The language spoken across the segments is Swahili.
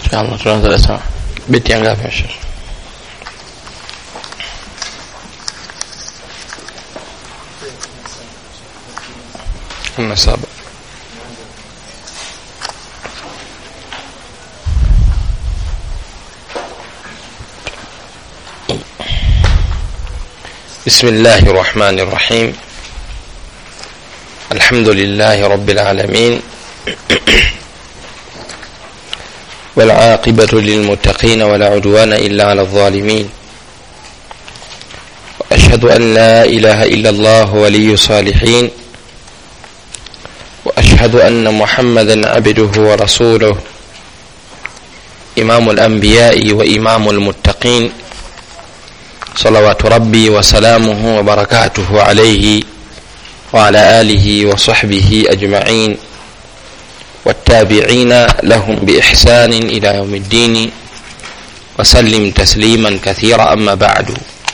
Inshallah tunaanza darasa beti ya ngapi Sheikh? kumi na saba. بسم الله الرحمن الرحيم الحمد لله رب العالمين والعاقبة للمتقين ولا عدوان إلا على الظالمين وأشهد أن لا إله إلا الله ولي صالحين وأشهد أن محمدا عبده ورسوله إمام الأنبياء وإمام المتقين صلوات ربي وسلامه وبركاته عليه وعلى آله وصحبه أجمعين والتابعين لهم بإحسان إلى يوم الدين وسلم تسليما كثيرا أما بعد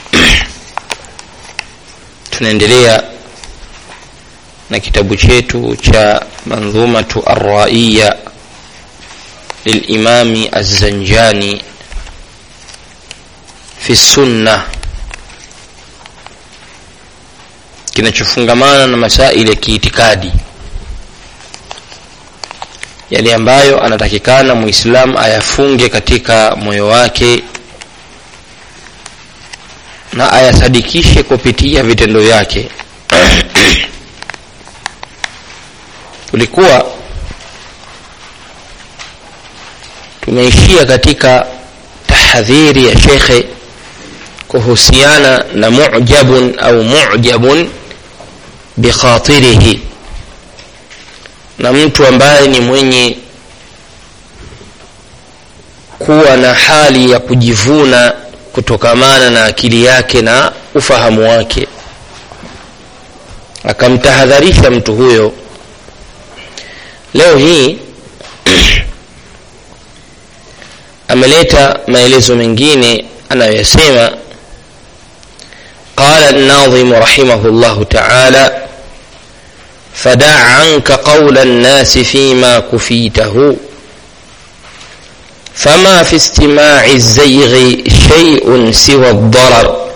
tunaendelea na kitabu chetu cha mandhumatu arraiya lilimami azzanjani fi sunna kinachofungamana na masaili ya kiitikadi yale ambayo anatakikana muislam ayafunge katika moyo wake na ayasadikishe kupitia vitendo vyake tulikuwa tumeishia katika tahadhiri ya shekhe kuhusiana na mujabun au mujabun bikhatirihi na mtu ambaye ni mwenye kuwa na hali ya kujivuna kutokamana na akili yake na ufahamu wake akamtahadharisha mtu huyo leo hii ameleta maelezo mengine anayoyasema قال الناظم رحمه الله تعالى فدع عنك قول الناس فيما كفيته فما في استماع الزيغ شيء سوى الضرر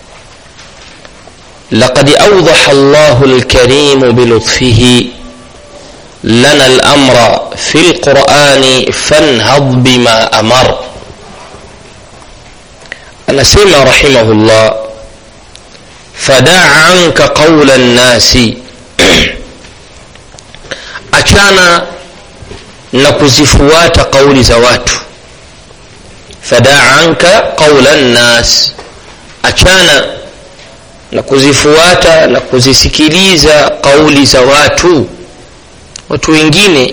لقد أوضح الله الكريم بلطفه لنا الأمر في القرآن فانهض بما أمر أنا سمع رحمه الله فدع عنك قول الناس achana na kuzifuata kauli za watu fadaa anka qaula nnas achana na kuzifuata na kuzisikiliza kauli za watu watu wengine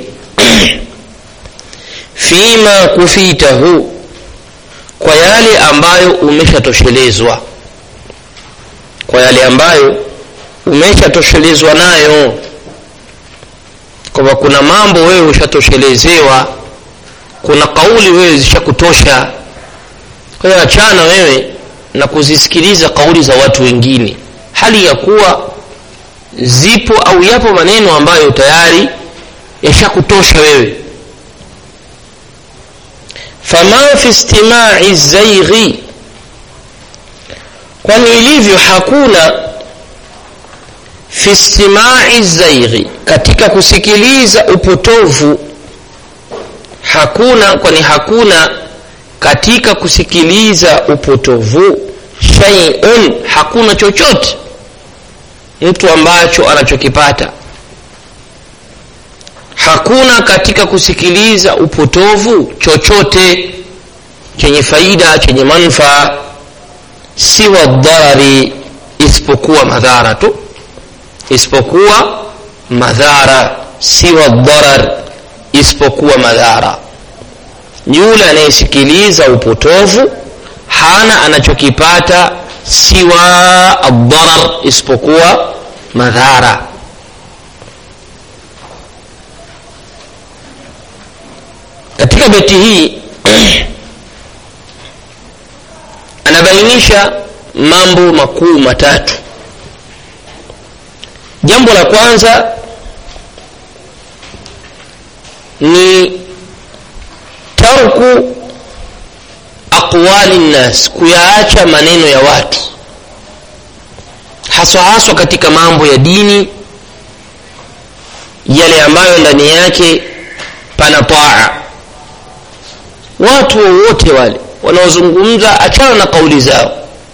fima kufitahu kwa yale ambayo umeshatoshelezwa kwa yale ambayo umeshatoshelezwa nayo kwamba kuna mambo wewe ushatoshelezewa kuna kauli wewe zishakutosha kwa hiyo achana wewe na kuzisikiliza kauli za watu wengine hali ya kuwa zipo au yapo maneno ambayo tayari yashakutosha wewe fama fi istimai zaighi kwani ilivyo hakuna fi istimai zaighi katika kusikiliza upotovu hakuna kwani hakuna katika kusikiliza upotovu shay'un hakuna chochote mtu ambacho anachokipata hakuna katika kusikiliza upotovu chochote chenye faida chenye manfaa siwa dharari isipokuwa madhara tu isipokuwa madhara siwa dharar isipokuwa madhara yule anayesikiliza upotovu hana anachokipata siwa adharar isipokuwa madhara katika beti hii anabainisha mambo makuu matatu jambo la kwanza ni tarku tarku aqwali nnas kuyaacha maneno ya watu haswa haswa katika mambo ya dini yale ambayo ndani yake pana taa watu wowote wale wanaozungumza achana na kauli zao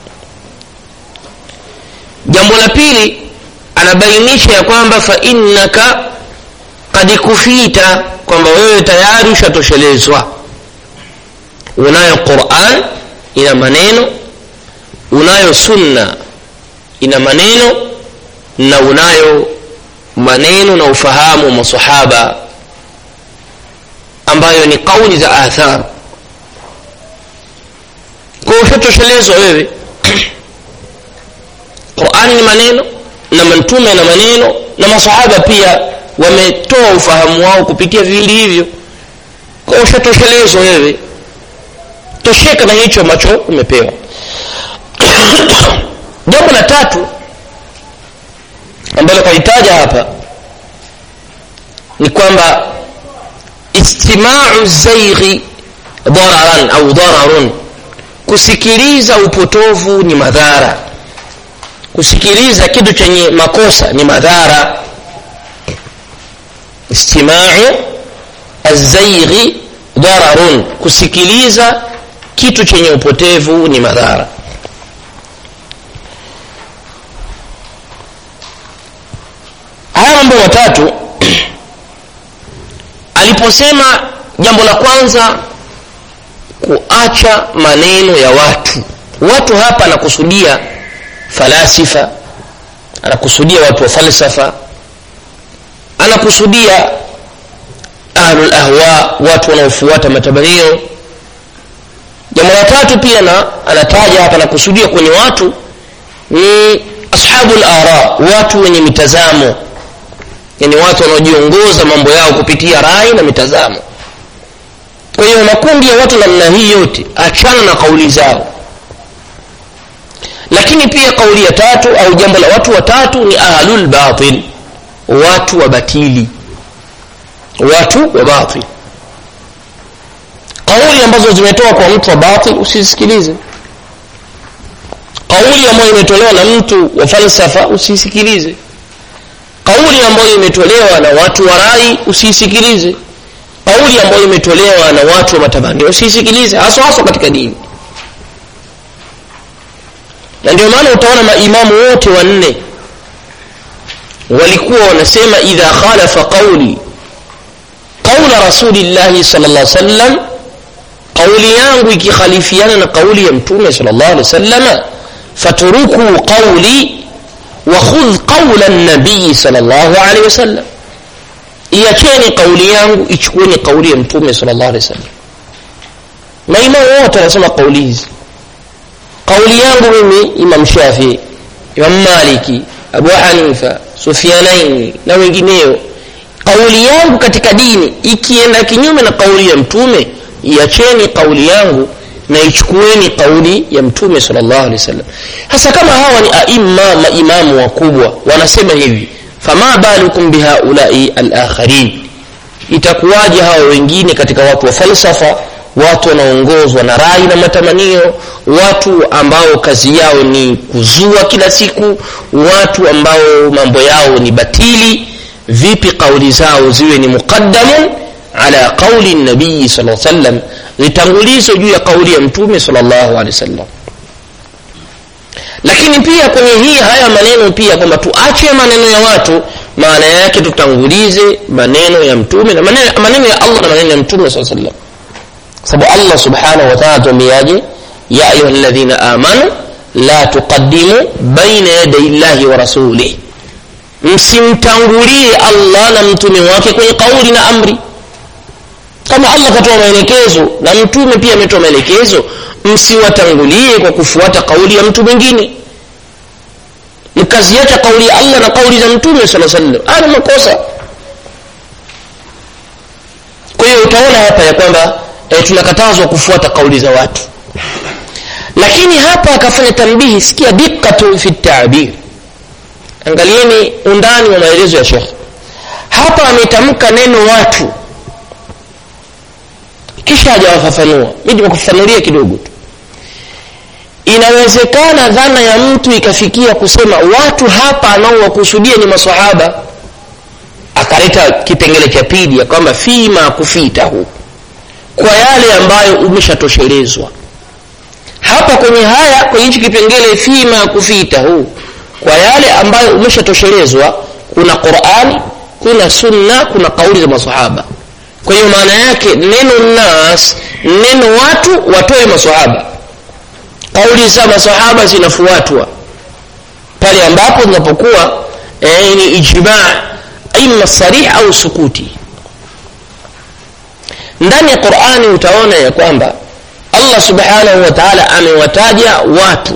jambo la pili anabainisha ya kwamba fa innaka kad kufita kwamba wewe tayari ushatoshelezwa unayo quran ina maneno unayo sunna ina maneno na unayo maneno na ufahamu wa masahaba ambayo ni kauli za athar kwa ushatoshelezwa wewe qurani ni maneno na mtume na maneno na masahaba pia wametoa ufahamu wao kupitia viwili hivyo kwa ushatoshelezwa wewe tosheka na hicho ambacho umepewa jambo la tatu ambalo kalitaja hapa ni kwamba istimau zaighi dararan au dararun kusikiliza upotovu ni madhara kusikiliza kitu chenye makosa ni madhara istimau azaighi dararun kusikiliza kitu chenye upotevu ni madhara haya mambo matatu aliposema jambo la kwanza kuacha maneno ya watu watu hapa anakusudia falasifa anakusudia watu wa falsafa anakusudia ahlul ahwa watu wanaofuata matabanio jambo la tatu pia na anataja hapa anakusudia kwenye watu ni ashabu lara watu wenye mitazamo yani watu wanaojiongoza mambo yao kupitia rai na mitazamo kwa hiyo makundi ya watu namna hii yote achana na kauli zao lakini pia kauli ya tatu au jambo la watu watatu ni ahlul batil watu wa batili watu wa batil kauli ambazo zimetoka kwa mtu wa batil usisikilize kauli ambayo imetolewa na mtu wa falsafa usisikilize kauli ambayo imetolewa na watu wa rai usisikilize kauli ambayo imetolewa na watu wa matamanio usisikilize haswa haswa katika dini na ndio maana utaona maimamu wote wanne walikuwa wanasema idha khalafa qauli qaula rasulillahi sal llah sallam qauli yangu ikikhalifiana na qauli ya mtume sal llah alih wasallama faturukuu qauli wakhudh qaula nabii sal llahu alehi wasallam iacheni kauli yangu ichukueni kauli ya mtume sal llah alehi wasallam maimamu wote wanasema kauli hizi kauli yangu mimi imam shafii imam maliki abu hanifa sufianaini na wengineo kauli yangu katika dini ikienda kinyume na kauli ya mtume iacheni kauli yangu na ichukueni kauli ya mtume salllah alehi wasallam hasa kama hawa ni aima maimamu wakubwa wanasema hivi fama balukum bihaulai alakharin itakuwaje hawa wengine katika watu wa falsafa watu wanaongozwa na rai na matamanio watu ambao kazi yao ni kuzua kila siku watu ambao mambo yao ni batili vipi kauli zao ziwe ni muqaddamun ala qauli nabii sal sallam litangulizo juu ya kauli ya mtume salllahu alehi wasallam lakini pia kwenye hii haya maneno pia kwamba tuache maneno ya watu maana yake tutangulize maneno ya mtume na maneno, maneno ya allah na maneno ya mtume saa sallam sababu allah subhanahu wa taala tuambiaje ya ayuha ladhina amanu la tuqaddimu baina yaday llahi wa rasulih msimtangulie allah na mtume wake kwenye kauli na amri kama allah katoa maelekezo na mtume pia ametoa maelekezo msiwatangulie kwa kufuata kauli ya mtu mwingine mkaziacha kauli ya allah na kauli za mtume saa sallam ana makosa kwa hiyo utaona hapa ya kwamba e, tunakatazwa kufuata kauli za watu lakini hapa akafanya tambihi sikia dikkatu fi tabir angalieni undani wa maelezo ya shekh hapa ametamka neno watu kisha hajawafafanua mi nimekufafanulia kidogo tu inawezekana dhana ya mtu ikafikia kusema watu hapa anaowakusudia ni masahaba akaleta kipengele cha pili ya kwamba fima kufitahu kwa yale ambayo umeshatoshelezwa hapa kwenye haya kwenye hichi kipengele fima kufitahu kwa yale ambayo umeshatoshelezwa kuna qurani kuna sunna kuna kauli za masahaba kwa hiyo maana yake neno nas neno watu watoe masahaba kauli za masahaba zinafuatwa pale ambapo zinapokuwa eh, ni ijmaa ima sarih au sukuti ndani ya qurani utaona ya kwamba allah subhanahu wa taala amewataja watu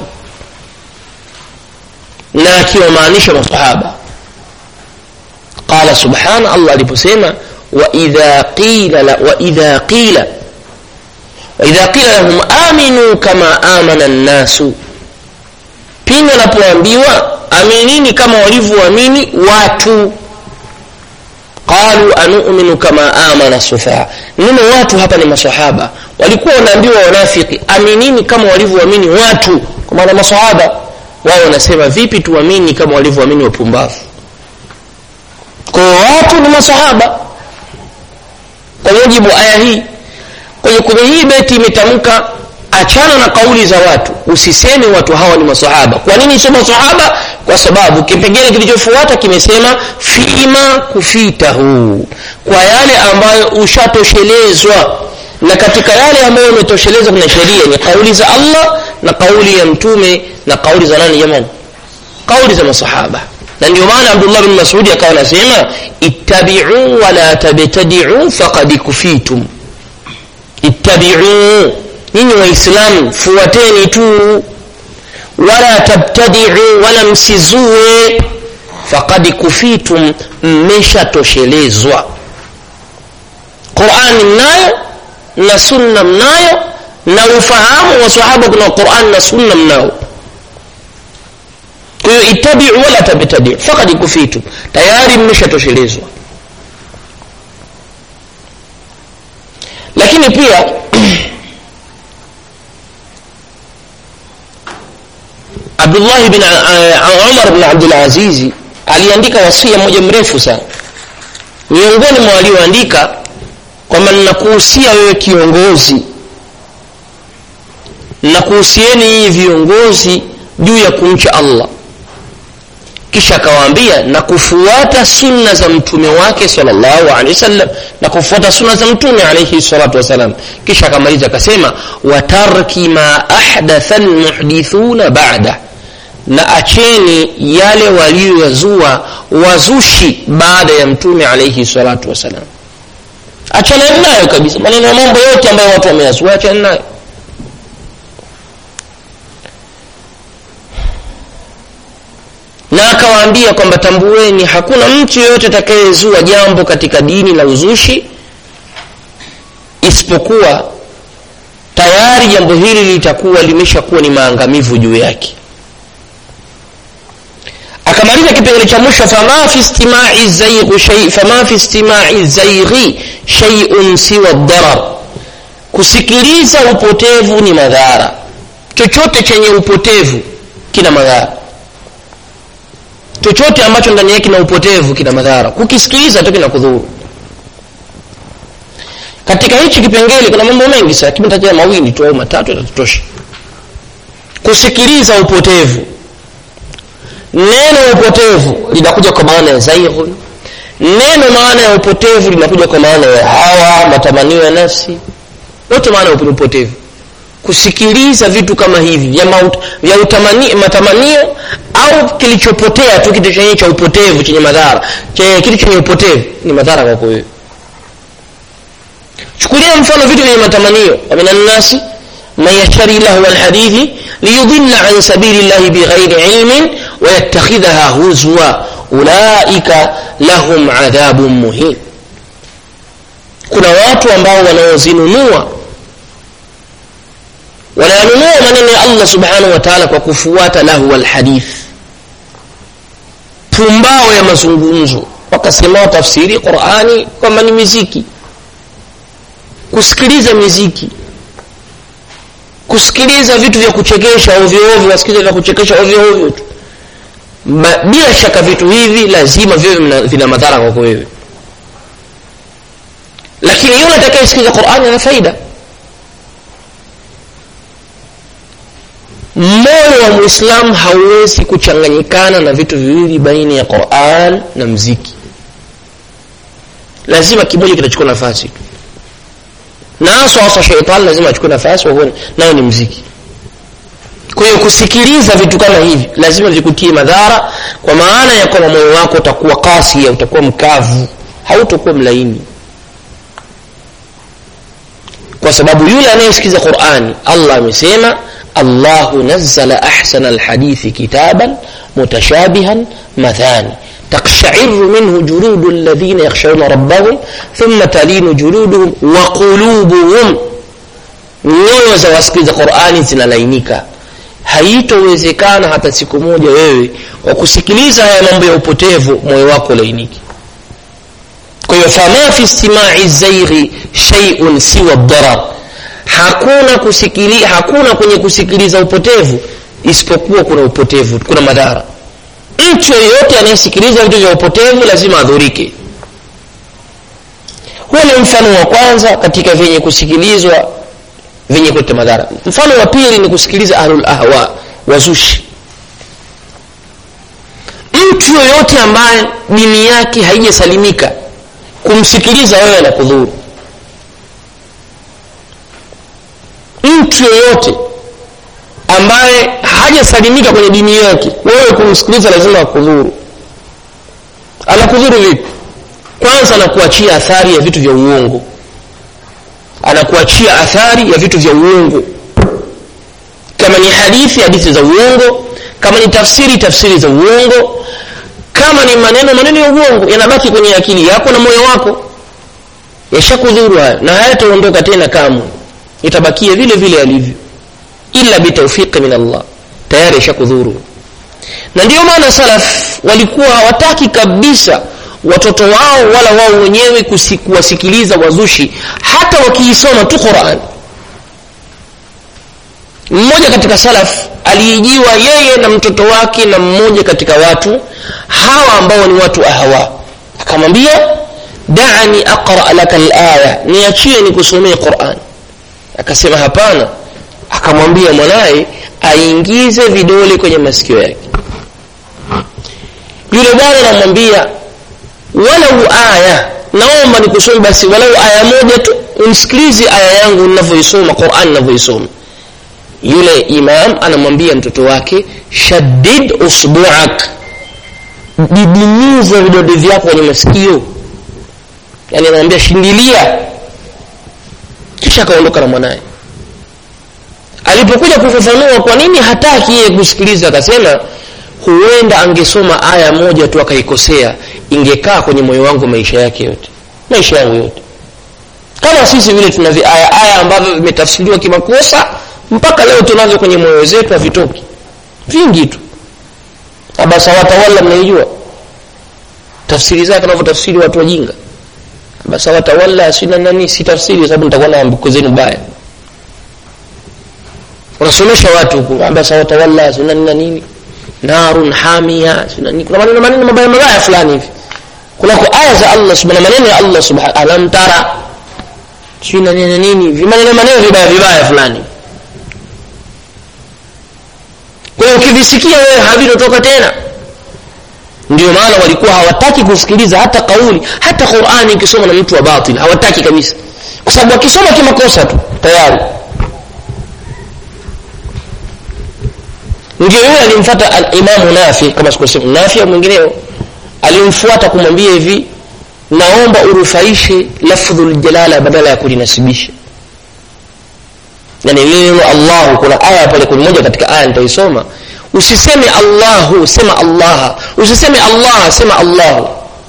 na akiwamaanisha masahaba qala subhana allah aliposema waidha qila la, waidha qila waidha qila lahum aminu kama amana nnasu pindi wanapoambiwa aminini kama walivyoamini watu qalu anuminu kama amana sufaa neno watu hapa ni masahaba walikuwa wanaambiwa wanafiki aminini kama walivyoamini watu kwa maana masahaba wao wanasema vipi tuamini kama walivyoamini wapumbavu kwa watu ni masahaba kwa mujibu aya hii kwenye kwenye hii beti imetamka achana na kauli za watu usiseme watu hawa ni masahaba kwa nini sio masahaba kwa sababu kipengele kilichofuata kimesema fima kufitahu kwa yale ambayo ushatoshelezwa na katika yale ambayo umetoshelezwa kuna sheria ni kauli za allah na kauli ya mtume na kauli za nani jamani kauli za masahaba na ndio maana abdullah bin masudi akawa anasema ittabiu wala tabtadiu faqad kufitum ittabiu nyinyi waislamu fuateni tu wala tabtadiu wala msizue faqad kufitum mmeshatoshelezwa qurani mnayo na sunna mnayo na ufahamu wa sahaba kuna qurani na sunna mnao kwa hiyo ittabiu wala tabtadiu faqad kufitum tayari mmeshatoshelezwa lakini pia abdullah bin uh, umar bin abdulazizi aliandika wasia moja mrefu sana miongoni mwa walioandika kwamba ninakuhusia wewe kiongozi nakuhusieni hii viongozi juu ya kumcha allah kisha akawaambia na kufuata sunna za mtume wake salllahu alehi wasallam na kufuata sunna za mtume alaihi salatu wassalam kisha akamaliza akasema watarki ma ahdatha lmuhdithuna bada na acheni yale waliyozua wazushi baada ya mtume alaihi salatu wassalam achana nayo kabisa maneno ya mambo yote ambayo watu wameyazua achana nayo na akawaambia kwamba tambueni hakuna mtu yeyote atakayezua jambo katika dini la uzushi isipokuwa tayari jambo hili litakuwa limeshakuwa ni maangamivu juu yake akamaliza kipengele cha mwisho fama fi istimai zaighi shay fama fi istimai zaighi shay'un siwa darar kusikiliza upotevu ni madhara chochote chenye upotevu kina madhara chochote ambacho ndani yake kina upotevu kina madhara kukisikiliza tu kina kudhuru katika hichi kipengele kuna mambo mengi sana kimetaja mawili tu au matatu yatatutosha kusikiliza upotevu neno upotevu linakuja kwa maana ya zaighun neno maana ya upotevu linakuja kwa maana ya hawa matamanio ya nafsi yote maana ya upotevu kusikiliza vitu kama hivi vya, maut, vya utamani, matamanio au kilichopotea tu kitu chenye cha upotevu chenye madhara kitu chenye upotevu ni madhara kwako wewe chukulia mfano vitu vyenye matamanio wamin annasi man yashtari lahwa lhadithi liyudilla an sabili llahi bighairi ilmin wayattakhidhaha huzwa ulaika lahum adhabun muhin kuna watu ambao wanaozinunua wanayanunua maneno ya allah subhanahu wa taala kwa kufuata lahwa lhadith pumbao ya mazungumzo wakasema tafsiri qurani kwamba ni miziki kusikiliza miziki kusikiliza vitu vya kuchekesha ovyo ovyo wasikiliza vya kuchekesha ovyo ovyo tu Ma, bila shaka vitu hivi lazima viwe vina madhara kwako wewe lakini yule atakayesikiza qurani ana faida moyo wa mwislamu hauwezi kuchanganyikana na vitu viwili baina ya quran na mziki lazima kimoja kitachukua nafasi tu na haswa haswa sheitani lazima achukue nafasi wahuone nayo ni mziki kwa hiyo kusikiliza vitu kama hivi lazima vikutie madhara kwa maana ya kwamba moyo wako utakuwa kasi utakuwa mkavu hautakuwa mlaini kwa sababu yule anayesikiza qurani allah amesema allahu nazala ahsana alhadithi kitaban mutashabihan mathani تقشعر منه جلود الذين يخشون ربهم ثم تلين جلودهم وقلوبهم nyoyo za wasikiza qurani zinalainika haitowezekana hata siku moja wewe kwa kusikiliza haya mambo ya upotevu moyo wako lainiki kwa hiyo fama fi istimai zaighi sheiun siwa darar hakuna kusikili, hakuna kwenye kusikiliza upotevu isipokuwa kuna upotevu kuna madhara mtu yeyote anayesikiliza vitu vya upotevu lazima adhurike huo ni mfano wa kwanza katika vyenye kusikilizwa vyenye kuleta madhara mfano wa pili ni kusikiliza ahlul ahwa wazushi mtu yoyote ambaye dini yake haijasalimika kumsikiliza wewe na kudhuru mtu yoyote ambaye hajasalimika kwenye dini yake wewe kumsikiliza lazima akudhuru anakudhuru vipi kwanza anakuachia athari ya vitu vya uongo anakuachia athari ya vitu vya uongo kama ni hadithi hadithi za uongo kama ni tafsiri tafsiri za uongo kama ni maneno maneno ya uongo yanabaki kwenye akili yako na moyo wako yashakudhuru hayo na hayataondoka tena kamwe itabakia vile vile alivyo illa bitawfiqi min Allah tayari ishakudhuru na ndio maana salaf walikuwa hawataki kabisa watoto wao wala wao wenyewe kuwasikiliza wazushi hata wakiisoma tu Qur'an mmoja katika salaf aliijiwa yeye na mtoto wake na mmoja katika watu hawa ambao ni watu ahawa akamwambia da'ani aqra laka al-aya niachie nikusomee Qur'an akasema hapana akamwambia mwanaye aingize vidole kwenye masikio yake yule bwana anamwambia walau aya naomba nikusome basi walau aya moja tu umsikilize aya yangu ninavyoisoma Qur'an ninavyoisoma yule imam anamwambia mtoto wake shaddid usbu'ak didimiza vidole vyako kwenye masikio yani anamwambia shindilia kisha akaondoka na mwanaye alipokuja kufafanua kwa nini hataki yeye kusikiliza akasema huenda angesoma aya moja tu akaikosea ingekaa kwenye moyo wangu maisha yake yote maisha yangu yote kama sisi vile tuna aya aya ambavyo vimetafsiriwa kimakosa mpaka leo tunavyo kwenye moyo zetu havitoki vingi tu abasa watawala mnaijua tafsiri zake wanavyotafsiri watu wajinga abasa watawala sina nani si tafsiri sababu nitakuwa na ambuko zenu baya unasomesha watu huku abasa watawala sina nini nini narun hamia sina nini kuna maneno maneno mabaya mabaya fulani hivi kuna kwa aya za Allah subhanahu maneno ya Allah subhanahu alam tara sina nini nini vimaneno maneno vibaya vibaya fulani kwa hiyo ukivisikia wewe havitotoka tena ndio maana walikuwa hawataki kusikiliza hata kauli hata Qur'ani ikisoma na mtu wa batil hawataki kabisa kwa sababu akisoma kimakosa tu tayari ndio yule alimfuata al-Imam Nafi kama sikosema Nafi au mwingineo alimfuata kumwambia hivi naomba urufaishe lafdhul jalala badala ya kulinasibisha yani neno Allah kuna aya pale kuna moja katika aya nitaisoma usiseme Allahu sema Allah usiseme Allah sema Allah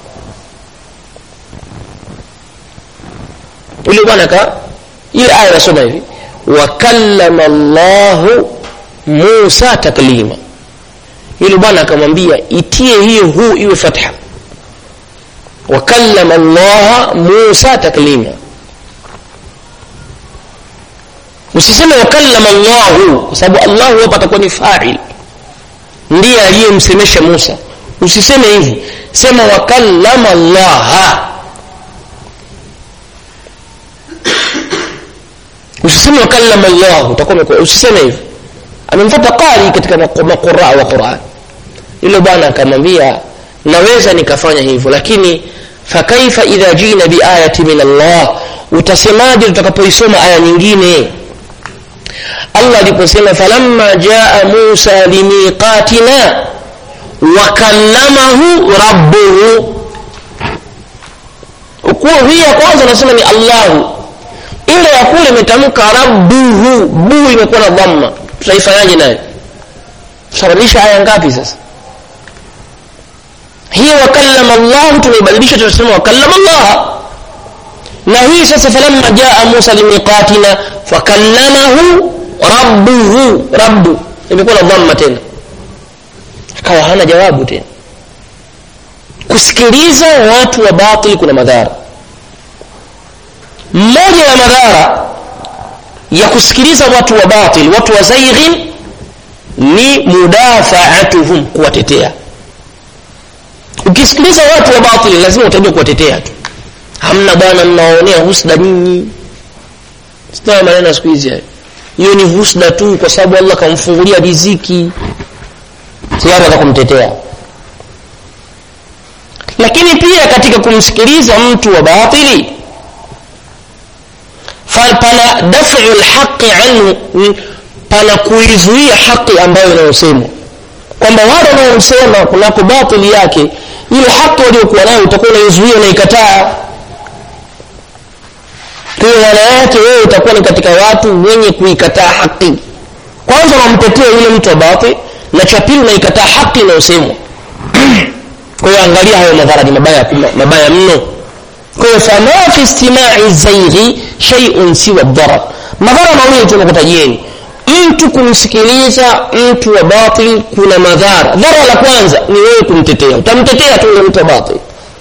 yule bwana ka ile aya inasoma hivi wa kallama Allah Musa taklima yule bwana akamwambia itie hiyo huu iwe fatha wa kallama Allah Musa taklima usiseme wakallama llahu kwa sababu allahu hapa atakuwa ni fail ndiye aliyemsemesha musa usiseme hivi sema wakallama llaha usiseme wakallama llahu utakuwa usiseme hivi amemfata qari katika maquraa wa quran yule bwana akamwambia naweza nikafanya hivyo lakini fakaifa idha jina biayati min allah utasemaje tutakapoisoma aya nyingine allah aliposema falamma jaa musa limiqatina wakallamahu rabbuhu ukuwa hii ya kwanza anasema ni allahu ile ya kule imetamka rabbuhu buu imekuwa na dhamma tutaifanyaje nayo tutabadilisha aya ngapi sasa hii wakallama llahu tunaibadilisha tunasema wakallama llaha na hii sasa falamma jaa musa limiqatina fakallamahu rabbuhu rabbu imekuwa na dhamma tena akawa hana jawabu tena kusikiliza watu wa batili kuna madhara mmoja ya madhara ya kusikiliza watu wa batil watu wa zaighin ni mudafaatuhum kuwatetea ukisikiliza watu wa batili lazima utajua kuwatetea tu hamna bwana mnawaonea husda nyinyi sitawa maneno ya siku hizi hayo hiyo ni husda tu kwa sababu allah kamfungulia riziki siwatu za kumtetea lakini pia katika kumsikiliza mtu wa batili pana dafu lhaqi anhu pana kuizuia haki ambayo inayosemwa kwamba wale wanaosema kunako batili yake ile haki waliokuwa nayo utakuwa unaizuia unaikataa kwa maana yake wewe utakuwa ni katika watu wenye kuikataa haki kwanza unamtetea yule mtu wa batil na cha pili unaikataa haki inayosemwa kwa hiyo angalia hayo madhara ni mabaya mabaya mno kwa hiyo fama fi istimai zaighi shay'un siwa dharar madhara mawili tunakutajieni mtu kumsikiliza mtu wa batil kuna madhara dhara la kwanza ni wewe kumtetea utamtetea tu yule mtu wa batil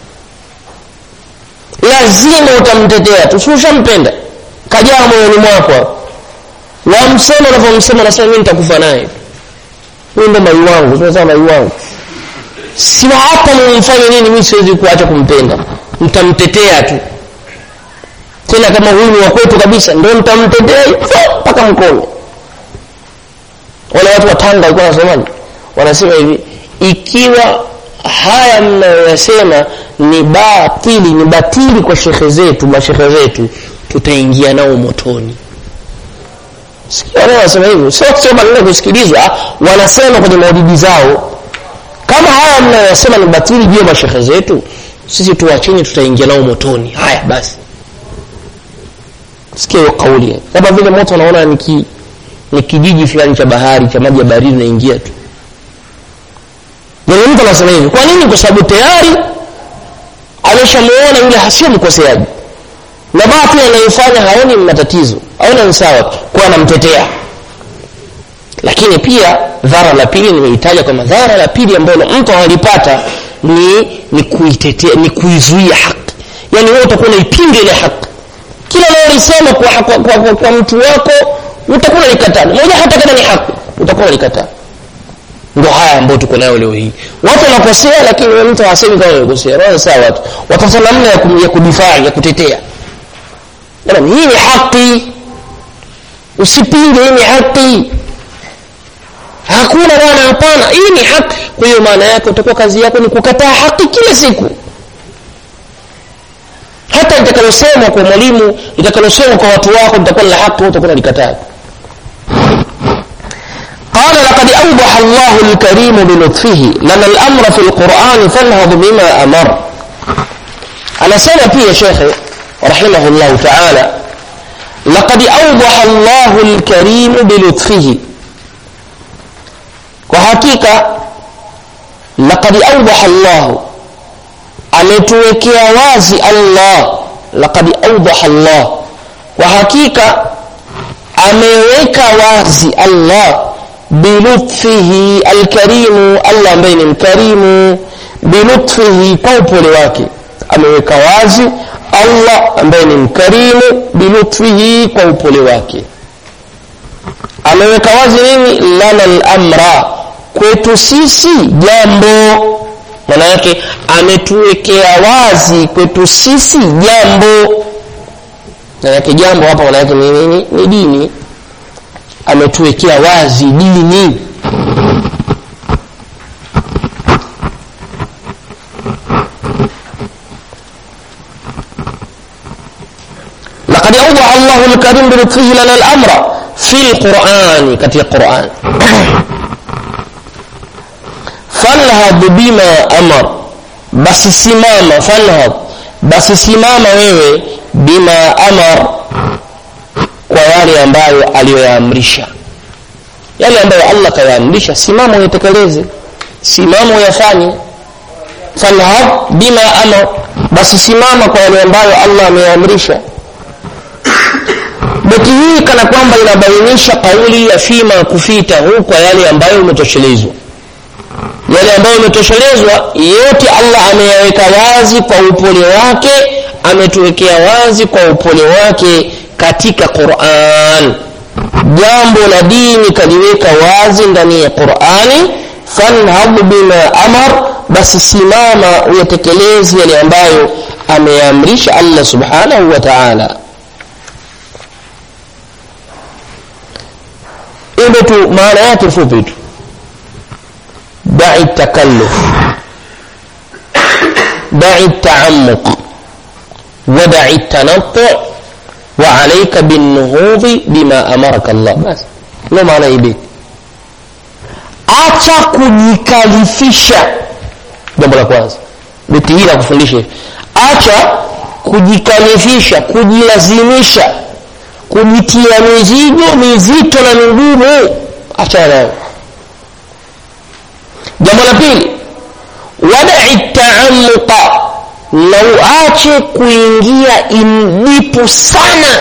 lazima utamtetea tu si ushampenda kajaa moyoni mwako wamsema unavyomsema nasema mimi nitakufa naye huyu ndo mai wangu tunasema mai wangu si hata mumfanye nini mimi siwezi kuacha kumpenda mtamtetea tu tena kama huyu ni wakwetu kabisa ndio mtamtetea mpaka mkono wale watu wa tanga walikuwa wanasemaje wanasema hivi ikiwa haya mnayoyasema ni batili ni batili kwa shekhe zetu mashekhe zetu tutaingia nao motoni wanasema hivyo sio sio maneno kusikilizwa wanasema kwenye maudidi zao kama haya mnayoyasema ni batili juu ya mashekhe zetu sisi tuwacheni tutaingia nao motoni haya basi sikia hiyo kauli kama vile moto unaona ni ki, ni kijiji fulani cha bahari cha maji ya baridi unaingia tu yani mtu anasema hivi kwa nini kwa sababu tayari ameshamuona yule hasio mkoseaji na batili anayofanya haoni matatizo aona ni sawa kwa anamtetea lakini pia dhara la pili nimeitaja kwamba dhara la pili ambalo mtu analipata ni ni kuitetea ni kuizuia haki yani wewe utakuwa unaipinga ile haki kila unalolisema kwa, kwa, kwa, kwa, kwa mtu wako utakuwa unalikataa moja hata kama ni haki utakuwa unalikataa ndio haya ambayo tuko nayo leo hii watu wanakosea lakini mtu hasemi kama wamekosea roho sawa watu watafuta namna ya, kum, ya kudifai ya kutetea Bwana hii ni haki usipinge hii ni haki hakuna bwana hapana hii ni haki kwa hiyo maana yake utakuwa kazi yako ni kukataa haki kila siku hata litakalosemwa kwa mwalimu litakalosemwa kwa watu wako litakuwa la haki utakuwa unalikataa قال لقد أوضح الله الكريم بلطفه لنا الأمر في القرآن فانهض بما أمر أنا سنة في شيخ رحمه الله تعالى لقد أوضح الله الكريم بلطفه وحقيقة لقد أوضح الله ametuwekea wazi Allah laqad awdaha Allah kwa hakika ameweka wazi Allah bilutfihi alkarimu Allah ambaye ni mkarimu bilutfihi kwa upole wake ameweka wazi Allah ambaye ni mkarimu bilutfihi kwa upole wake ameweka wazi nini lana lamra kwetu sisi jambo maana yake ametuwekea wazi kwetu sisi jambo maana yake jambo hapa maana yake ni nini ni dini ametuwekea wazi dini لقد أوضح الله الكريم بلطفه لنا الأمر في القرآن كتي القرآن فانهض بما أمر بس سماما فانهض بس سماما wewe bima amar kwa yale ambayo aliyoyaamrisha yale ambayo Allah kayaamrisha simama uyatekeleze simama uyafanye fanhad bima amar basi simama kwa yale ambayo Allah ameyaamrisha beti hii kana kwamba inabainisha kauli ya fima kufitahu kwa yale ambayo umetoshelezwa yale ambayo umetoshelezwa yote allah ameyaweka wazi kwa upole wake ametuwekea wazi kwa upole wake katika quran jambo la dini kaliweka wazi ndani ya qurani fanhad bima amar basi simama uyatekelezi yale ambayo ameamrisha allah subhanahu wa taala hilo tu maana yake fupi tu dai takalluf dai taamuq ودع التنطع وعليك بالنهوض بما أمرك الله بس ndo maana hii beti acha kujikalifisha jambo la kwanza beti hii nakufundisha hivi acha kujikalifisha kujilazimisha kujitia mizigo mizito na migumu achana nayo jambo la pili wadai taamuqa na uache kuingia imdipu sana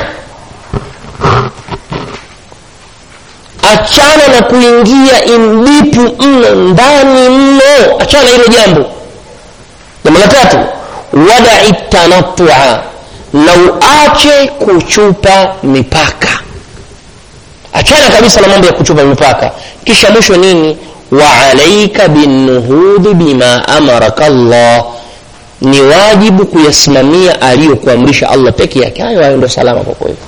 achana na kuingia imdipu mno ndani mno achana na hilo jambo jambo la tatu wadai tanatua na uache kuchupa mipaka achana kabisa na mambo ya kuchupa mipaka kisha mwisho nini waalaika binuhudhi bima amaraka llah ni wajibu kuyasimamia aliyokuamrisha allah peke yake hayo hayo ndo salama kwa kweli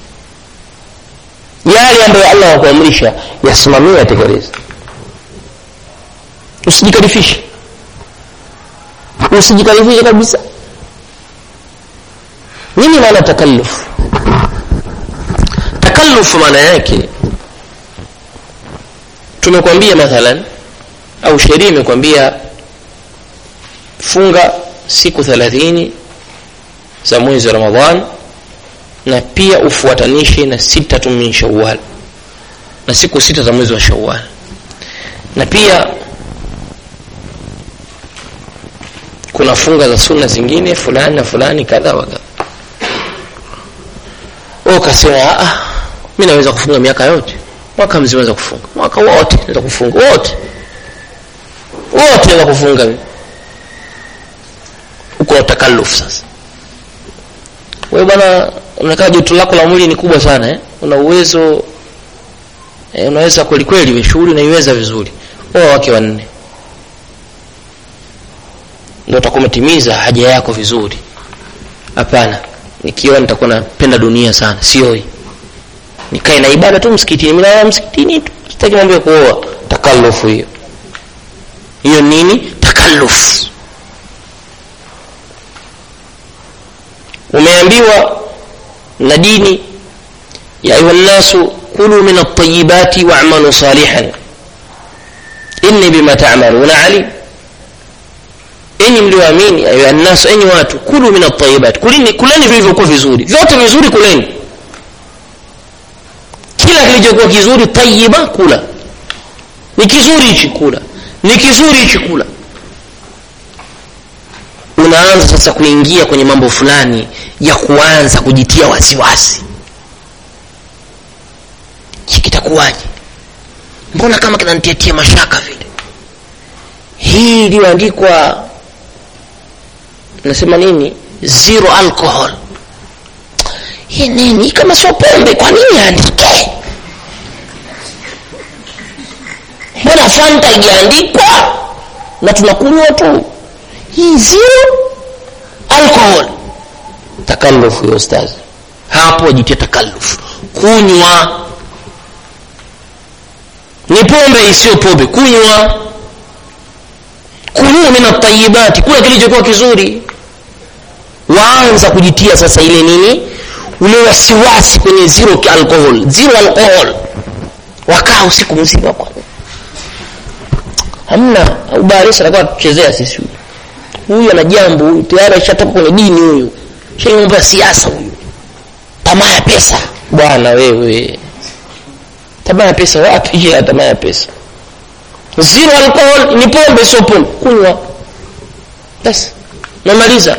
yale ambayo allah wakuamrisha yasimamie yatekeleze usijikalifishe usijikalifishe kabisa nini maana takalluf takalluf maana yake tumekwambia mathalan au sheria imekwambia funga siku thelathini za mwezi wa ramadhan na pia ufuatanishe na sitatu min shawal na siku sita za mwezi wa shawal na pia kuna funga za sunna zingine fulani na fulani kadha wa kadha ukasema ah mi naweza kufunga miaka yote mwaka mzima naweza kufunga mwaka wote naweza kufunga wote wote naweza kufunga uko na takalluf sasa wewe bwana unakaa joto lako la mwili ni kubwa sana eh? una uwezo eh, unaweza kweli kweli shughuli unaiweza vizuri oa wake wanne ndio utakuwa umetimiza haja yako vizuri hapana nikiwa nitakuwa napenda dunia sana sioi nikae na ibada tu msikitini mimi msikitini tu sitaki mambo ya kuoa takallufu hiyo hiyo nini takalluf umeambiwa na dini ya ayuha nnasu kulu min altayibati wamalu salihan inni bima tamaluna alim enyi mlioamini ayuha nnasu enyi watu kulu min altayibati kulini kuleni vilivyokuwa vizuri vyote vizuri kuleni kila kilichokuwa kizuri tayiba kula ni kizuri hichi kula ni kizuri hichi kula unaanza sasa kuingia kwenye mambo fulani ya kuanza kujitia wasiwasi kitakuwaje mbona kama kinanitiatia mashaka vile hii iliyoandikwa nasema nini zero alcohol hii nini kama sio pombe kwa nini aandike fanta ijaandikwa na tunakunywa tu hii zero alcohol takallufu hiyo ustazi hapo wajitia takallufu kunywa ni pombe isiyo pombe kunywa kunywa min atayibati kula kilichokuwa kizuri waanza kujitia sasa ile nini ule wasiwasi kwenye zero alcohol zero alcohol wakaa usiku mzima kwa hamna ubarisha atakuwa tuchezea sisi huyu huyu ana jambo huyu tayari ashatoka kwenye dini huyu shai mambo ya siasa huyu tamaa ya pesa bwana wewe tamaa ya pesa wapi je tamaa ya pesa zero alcohol ni pombe sio pombe kunywa basi namaliza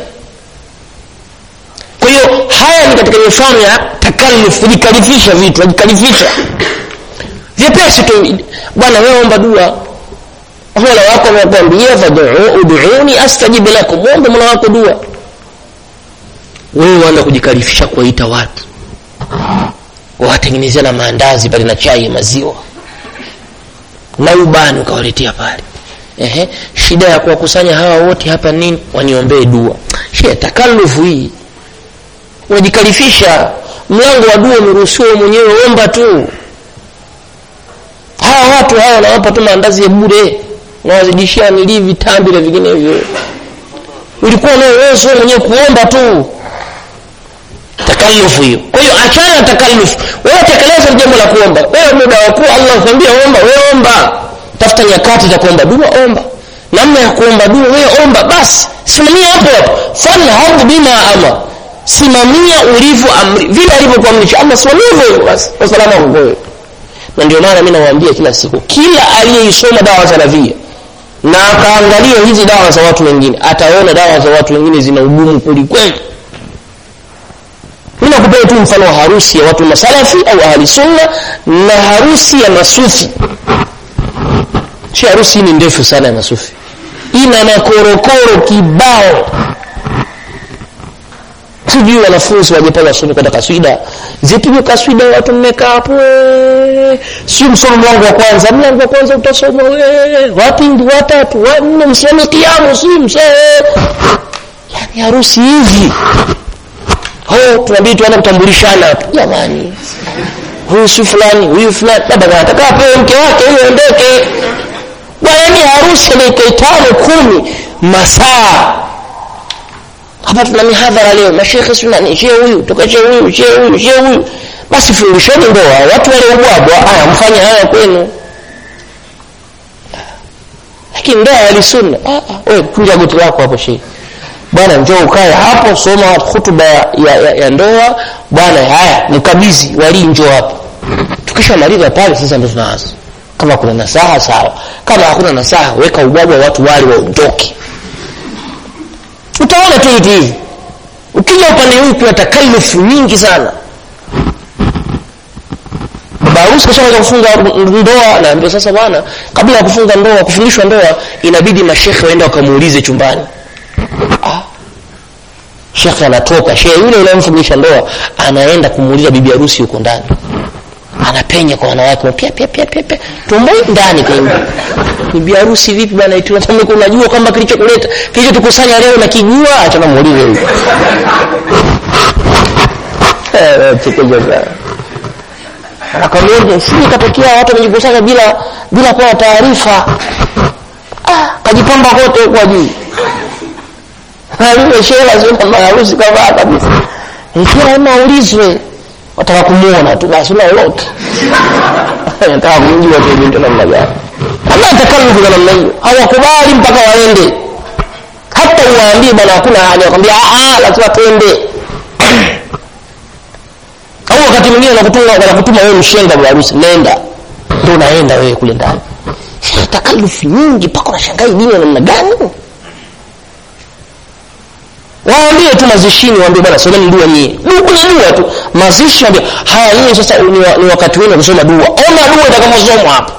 kwa hiyo haya ni katika mifano ya takalluf kujikalifisha vitu wajikalifisha vyepesi tu bwana wewe omba dua mola wako amekwambia fad'uuni astajib lakum muombe mola wako dua wewe waanza kujikalifisha kuwaita watu wawatengenezea na maandazi pale na chai ya maziwa na ubani ukawaletea pale ehe shida ya kuwakusanya hawa wote hapa nini waniombee dua shia takalufu hii unajikalifisha mlango wa dua umeruhusiwa mwenyewe omba tu hawa watu hawa wanawapa tu maandazi ya bure nawazidishia nilii vitambi na vinginevyo ulikuwa na uwezo mwenyewe kuomba tu takalufu hiyo kwa hiyo achana na takalufu wewe tekeleza jambo la kuomba wewe muda wa kuwa allah akwambia omba wewe omba tafuta nyakati za kuomba dua omba namna ya kuomba dua wewe omba basi simamia hapo hapo falhadh bima ama simamia ulivyo amri vile alivyokuamrisha allah simamia hivyo hivyo basi wasalama wako wewe na ndio maana mimi nawaambia kila siku kila aliyeisoma dawa salafia na akaangalia hizi dawa za watu wengine ataona dawa za watu wengine zina ugumu kweli kweli mimi nakupea tu mfano wa harusi ya watu masalafi au ahli sunna na harusi ya masufi si harusi ni ndefu sana ya masufi ina makorokoro kibao sijui wanafunzi wajepanga suni kwenda kaswida zipigwe kaswida watu mmekaa hapo si msomo mlango wa kwanza mlango wa kwanza utasoma wapindi watatu wanne msome kiamu si msee yani harusi hivi oh tunabidi tuanze kutambulishana hapo jamani huyu si fulani huyu fulani labda anataka apewe mke wake ili aondoke bwana ni harusi ya dakika tano kumi masaa hapa tuna mihadhara leo mashekhe sunani shee huyu toka shee huyu shee huyu shee huyu basi fundisheni ndoa watu wale ubwabwa haya mfanye haya kwenu lakini ndoa yalisunna wewe kunja goti lako hapo shee bwana njoo ukae hapo soma hutuba ya, ya, ya ndoa bwana haya mkabizi walii njoo hapo tukishamaliza pale sasa ndo tunaanza kama kuna nasaha sawa kama hakuna nasaha weka ubwabwa watu wale waondoke utaona tu hivi hivi ukija upande huu kuna takalufu nyingi sana baba harusi kashaanza kufunga ndoa naambia sasa bwana kabla ya kufunga ndoa kufundishwa ndoa inabidi mashekhe waende wakamuulize chumbani ah. shekhe anatoka shehe yule unayemfundisha ndoa anaenda kumuuliza bibi harusi huko ndani anapenya kwa wanawake pia pia pia pia pia tumbo ndani kwenye bibi harusi vipi bwana eti unataka unajua kwamba kilichokuleta kilichotukusanya leo na kijua acha na muulize huyo eh tukoje sana akamwambia sisi katokea watu wamejikusanya bila bila kuwa taarifa ah kajipamba kote kwa juu aliwe shehe lazima maharusi kavaa kabisa ikiwa lazima aulizwe wataka kumuona tu basi una lolote nataka kumjua tu binti namna gani Allah atakalufu na namna hiyo hawakubali mpaka waende hata uwaambie bwana hakuna haja wakwambia ah lazima twende au wakati mwingine wanakutuma wanakutuma wewe mshenga bwana harusi nenda ndio unaenda wewe kule ndani takalufu nyingi mpaka unashangaa dini ya namna gani waambie tu mazishini waambie bwana someni dua nyie kwenye dua tu mazishi waambie haya nyie sasa ni, wa, ni wakati wenu kusoma dua ona dua itakavyosomwa hapo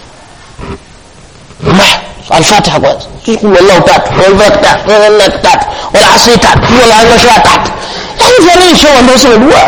alfatiha kwanza kul wallahu tatu walfatiha tatu wal asri tatu wal anashra tatu yani jamii show ndio soma dua